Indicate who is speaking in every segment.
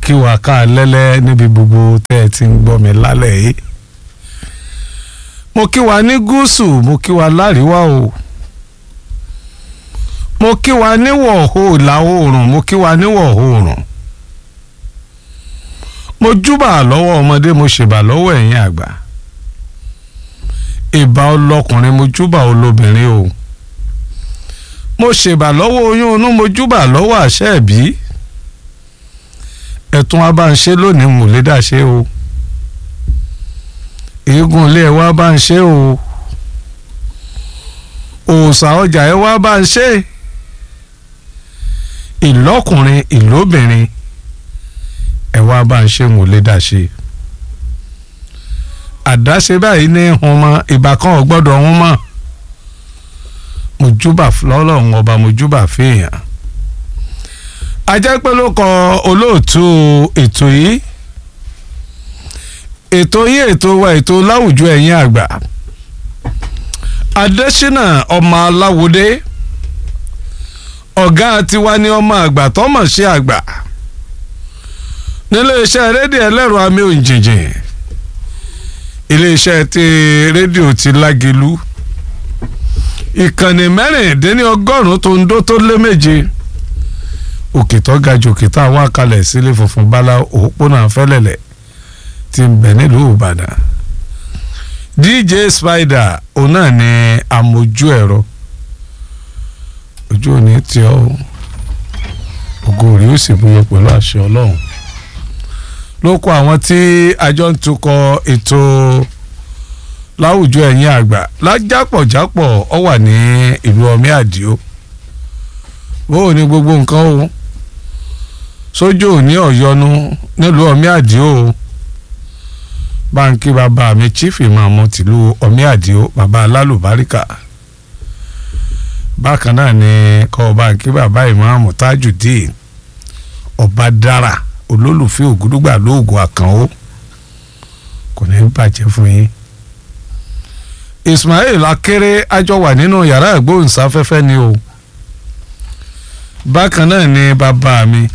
Speaker 1: kí wa ká lẹ́lẹ́ níbi gbogbo tẹ́ ẹ ti ń gbọ́ mi lálẹ́ yìí mo kí wa ní gúúsù mo kí wa láríwá o mo kí wa níwọ̀ ìlà oòrùn mo kí wa níwọ̀ oòrùn mo júbà lọ́wọ́ ọmọdé mo ṣèbà lọ́wọ́ ẹ̀yin àgbà ìbà ọlọ́kùnrin mo júbà olóbìnrin o mo ṣèbà lọ́wọ́ oyún inú mo júbà lọ́wọ́ àṣẹ ẹ̀bí ẹ̀tún wa bá ń ṣe lónìí mo lè dá ṣe o eégún ilé ẹ wá bá ń ṣe o òòṣà ọjà ẹ wá bá ń ṣe ìlọ́kùnrin ìlóbìnrin ẹ wá bá ń ṣe mo lè dá ṣe àdáṣe báyìí ní hun mọ ìbá kan ò gbọ́dọ̀ hun mọ́ mojúbà lọ́lọ́run ọba mojúbà fèèyàn ajẹ́ pé ló kọ olóòtú ètò yìí ètò yìí ètò wa ètò láwùjọ ẹ̀yin àgbà adésínà ọmọ aláwòdé ọ̀gá tiwa ni ọmọ àgbà tọ́mọ̀ sí àgbà níléeṣẹ́ rédíò ẹlẹ́rọ amí òǹjìnjìn iléeṣẹ́ ti rédíò ti lágelu ìkànnì mẹ́rìndínlọ́gọ́rùn-ún tó ń dó tó lé méje òkè tó ga jù òkè tá a wá kalẹ̀ sílé funfun bala òpópónà fẹ́lẹ̀lẹ̀ ti ń bẹ̀ nílùú ìbàdàn dj spider òun náà ni amójú ẹ̀rọ ojú òní tí ọ ògo rí ó sì búyọ pẹ̀lú àṣẹ ọlọ́run ló kọ àwọn tí àjọ ń tukọ̀ ètò láwùjọ ẹ̀yìn àgbà lájápọ̀jápọ̀ ọ wà ní ìlú ọmí àdìo bóò ní gbogbo nǹkan o sójú òní ọ̀yọ́nu nílùú ọmí àdìo báńkì bàbá mi chief imam tìlú ọmí àdìo bàbá alálùbáríkà bákan náà ni kọ́ báńkì bàbá imam tajudeen ọba dára olólùfẹ́ ògúdúgbà lóògùn àkànó kò ní bàjẹ́ fún yín ismail akéré àjọ wà nínú yàrá ìgbóhùnsáfẹ́fẹ́ ni o bákan náà ni bàbá mi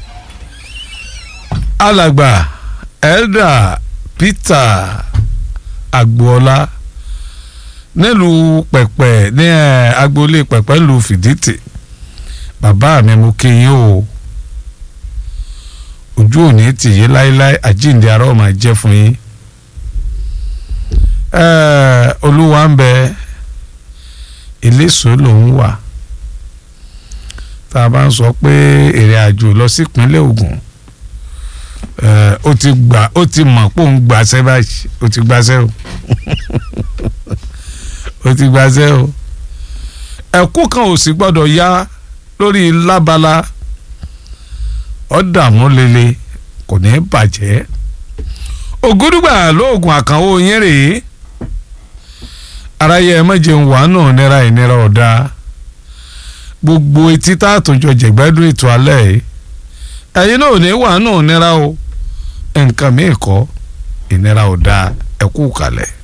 Speaker 1: alàgbà elda peter agboola nílùú pẹ̀pẹ̀ ní agboolé pẹ̀pẹ̀ lu fìdítì bàbá mi mo kí yín o ojú òní tì yé láéláé àjíǹde ara ọmọ jẹ́ fún yín olúwa ń bẹ eléso lòún wà tá a bá ń sọ pé ìrìn àjò lọ sí ìpínlẹ̀ Ògùn ó ti gbà ó ti mọ̀ pé òun gbàṣẹ́ báyìí ó ti gbàṣẹ́ o ó ti gbàṣẹ́ o ẹ̀kú kan ò sì gbọ́dọ̀ yá lórí lábala ọ̀dààmú lele kò ní bàjẹ́ ògúdùgbà lóògùn àkànwó yín rèé aráyé ẹ méje ń wà náà nira ìnira ọ̀dà gbogbo etí tá a tún jọ jẹ̀gbẹ́dún ètò alẹ́ yìí ẹ̀yin náà ò ní wà náà nira o nǹkan mìíràn kọ́ ìnira ọ̀dà ẹ̀kú kalẹ̀.